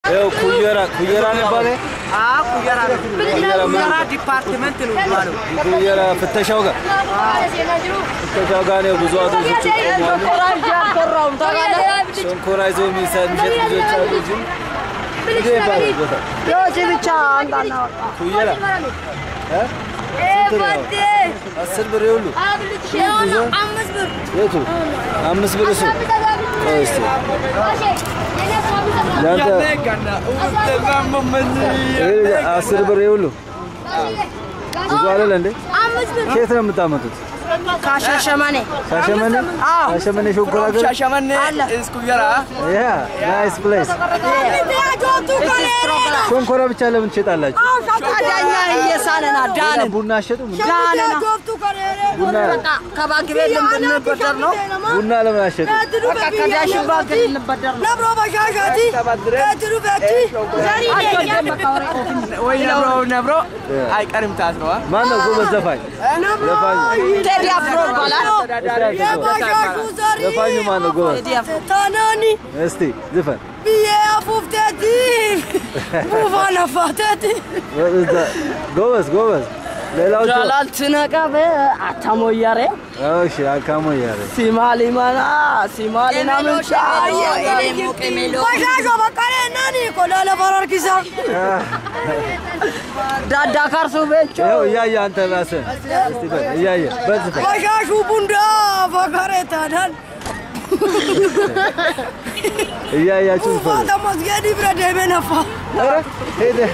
ይኸው ኩየራ ኩየራ ነው ይባላል። አዎ ኩየራ ነው። ኩየራ ምን? ኩየራ ዲፓርትመንት ነው የሚባለው። ኩየራ ፍተሻው ጋር ፍተሻው ጋር ነው ብዙ አውቶቡሶች ይቆማሉ። ሸንኮራ ይዘው የሚሰ- የሚሸጥ ልጆች አሉ። እዚህ እንዴት ይባላል ቦታ የወጪ ብቻ አንዳና ኩየራ እ? ስንት ነው? አስር ብር የሁሉ የቱ አምስት ብር እሱ ቆይ እስኪ ለአንተ ይሄ አስር ብር የሁሉ ብዙ አይደል እንዴ? ከየት ነው የምታመጡት? ከሻሸመኔ ሻሸመኔ ሻሸመኔ ሸንኮራ ገር ሻሸመኔ is ኩየራ ያ ናይስ ፕሌስ ሸንኮራ ብቻ ለምን ትሸጣላችሁ? ታዲያኛ እየሳነና ዳንን ቡና አሸጡም? ዳንና ቡና ከባንክ ቤት ልንበደር ነው። ቡና ለምን አሸጡ? በቃ ከዳሽን ባንክ ልንበደር ነው። ወይ ነብሮ ነብሮ አይቀርም ታስረዋ ማን ነው ጎበዝ ዘፋኝ? ዘፋኝ ቴዲ አፍሮ ይባላል። ዘፋኙ ማን ነው ጎበዝ? ቴዲ አፍሮ Tanani እስቲ ዝፈን። biyya afuufteeti buufaan afaateeti. ጎበዝ ጎበዝ። ሌላዎቹ ጃላልት ነቀበ አታሞያሬ እሺ አካሞ እያለ ሲማሊማና ሲማሊና ምንቻ Bashaashoo baqqalee nani qodaa lafa harkisaa. ዳዳ ካርሱ ቤቾ ይኸው እያየህ አንተ ራስህ እስቲ በል እያየህ በል ዝፈን። Bashaashuu bundaa fakaree taanaan እያያችሁ ዝፈኑ። uffata masgeedii bira deemee nafa. ኧረ ሄደህ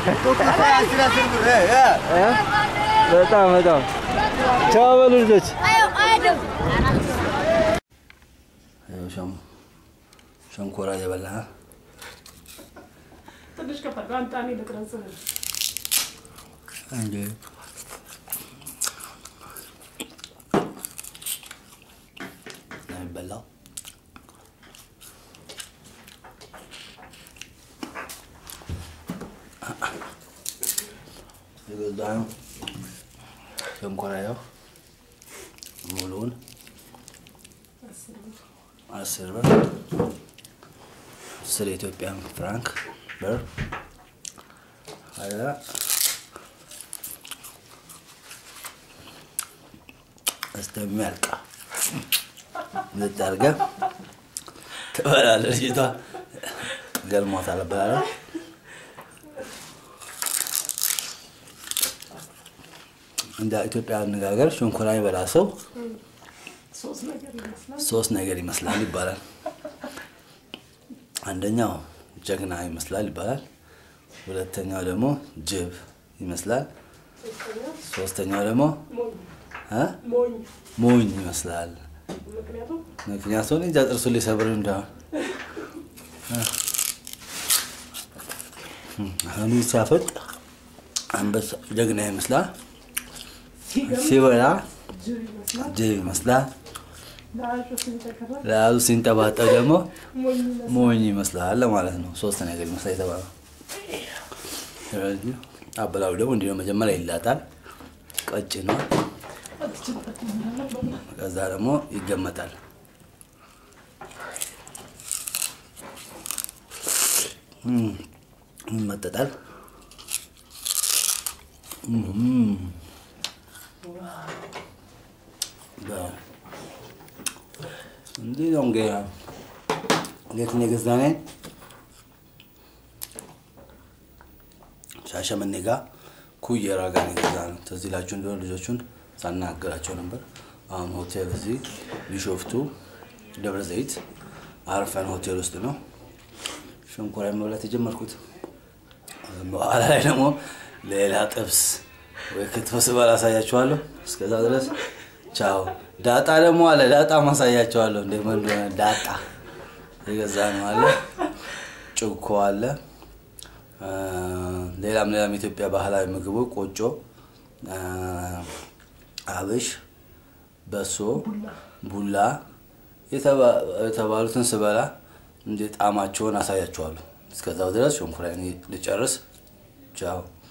እ? በጣም በጣም ቻው በሉ ልጆች። ይኸው ሸም- ሸንኮራ እየበላህ ትንሽ ከፈለገው አንተ እኔ ልቅረጽህ። እንዴ ነው የሚበላው። የገዛኸው ሸንኮራ ያው ሙሉውን አስር ብር አስር የኢትዮጵያ ፍራንክ ብር አያ እስከሚያልቅ ዝጥ አድርገህ ትበላለህ። ልጅቷ ገልሟታል እበላለሁ። እንደ ኢትዮጵያ አነጋገር ሸንኮራ የበላ ሰው ሶስት ነገር ይመስላል። ሶስት ነገር ይመስላል ይባላል። አንደኛው ጀግና ይመስላል ይባላል። ሁለተኛው ደግሞ ጅብ ይመስላል። ሶስተኛው ደግሞ እ? ሞኝ ሞኝ ይመስላል። ምክንያቱም ምክንያቱም እንጃ ጥርሱ ሊሰብር እንደሆነ አሁን ሲያፈጥ አንበሳ ጀግና ይመስላል። ሲበላ ጅብ ይመስላል። ጅብ ይመስላል። ለአሹ ሲንተከራ ለያዙ ሲንጠባጠብ ደግሞ ሞኝ ይመስላል። ሞኝ ይመስላል ለማለት ነው። ሶስት ነገር ይመስላል የተባለው። ስለዚህ አበላሉ ደግሞ እንዲህ ነው። መጀመሪያ ይላጣል፣ ቀጭን ነው። ከዛ ደግሞ ይገመጣል። እም፣ ይመጠጣል። እም፣ በ- እንዲህ ነው እንግዲህ እንዴት ነው የገዛነው? ሻሸመኔ ጋር ኩየራ ጋር ነው የገዛነው። ትዝ ይላችሁ እንደሆነ ልጆቹን ሳናገራቸው ነበር። አሁን ሆቴል እዚህ ቢሾፍቱ ደብረ ዘይት አርፈን ሆቴል ውስጥ ነው ሸንኮራ መብላት የጀመርኩት። በኋላ ላይ ደግሞ ሌላ ጥብስ ወይ ክትፎ ስበላ አሳያችኋለሁ። እስከዛ ድረስ ቻው። ዳጣ ደግሞ አለ። ዳጣ ማሳያችኋለሁ እንደምን እንደሆነ ዳጣ የገዛ ነው አለ። ጭኮ አለ። አ፣ ሌላም ሌላም የኢትዮጵያ ባህላዊ ምግቡ ቆጮ፣ አ፣ አብሽ፣ በሶ፣ ቡላ የተባ- የተባሉትን ስበላ እንደ ጣዕማቸውን አሳያችኋለሁ። እስከዛው ድረስ ሸንኮራዬን ልጨርስ። ቻው